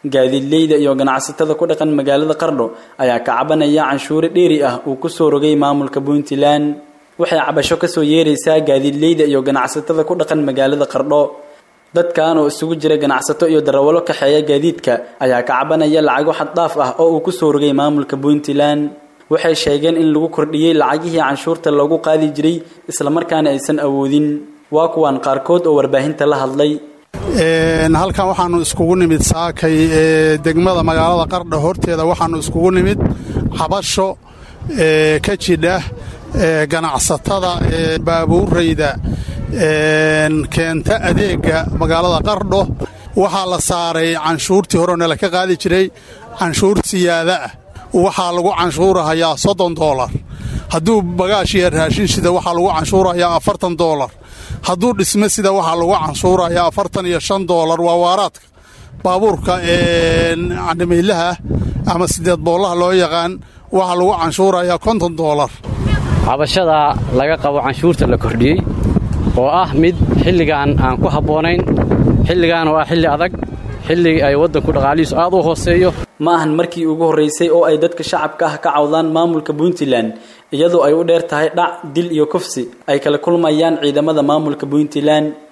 gaadiidleyda iyo ganacsatada ku dhaqan magaalada qardho ayaa ka cabanaya canshuure dheeri ah uu kusoo rogay maamulka puntland waxay cabasho kasoo yeeraysaa gaadiidleyda iyo ganacsatada ku dhaqan magaalada qardho dadkan oo isugu jira ganacsato iyo darawalo kaxeeya gaadiidka ayaa ka cabanaya lacago xaddhaaf ah oo uu kusoo rogay maamulka puntland waxay sheegeen in lagu kordhiyey lacagihii canshuurta loogu qaadi jiray islamarkaana aysan awoodin waa kuwaan qaarkood oo warbaahinta la hadlay halkan waxaannu iskugu nimid saakay ee degmada magaalada qardha horteeda waxaannu iskugu nimid cabasho ka jidha ganacsatada ee baabuurayda keenta adeegga magaalada qardho waxaa la saaray canshuurtii horena la ka qaadi jiray canshuur siyaada ah waxaa lagu canshuurahayaa soddon doolar hadduu bagaash iyo raashin sida waxaa lagu canshuurahayaa afartan doolar hadduu dhisme sida waxaa lagu canshuurahayaa afartan iyo shan doolar waa waaraadka baabuurka candhimeylaha ama sideed boollaha loo yaqaan waxaa lagu canshuurahayaa konton doolar cabashada laga qabo canshuurta la kordhiyey oo ah mid xilligan aan ku habboonayn xilligan oo ah xilli adag xilli ay waddanku dhaqaalihiisu aad u hooseeyo ma ahan markii ugu horraysay oo ay dadka shacabka ah ka cawdaan maamulka puntland iyadoo ay u dheer tahay dhac dil iyo kufsi ay kala kulmayaan ciidamada maamulka puntland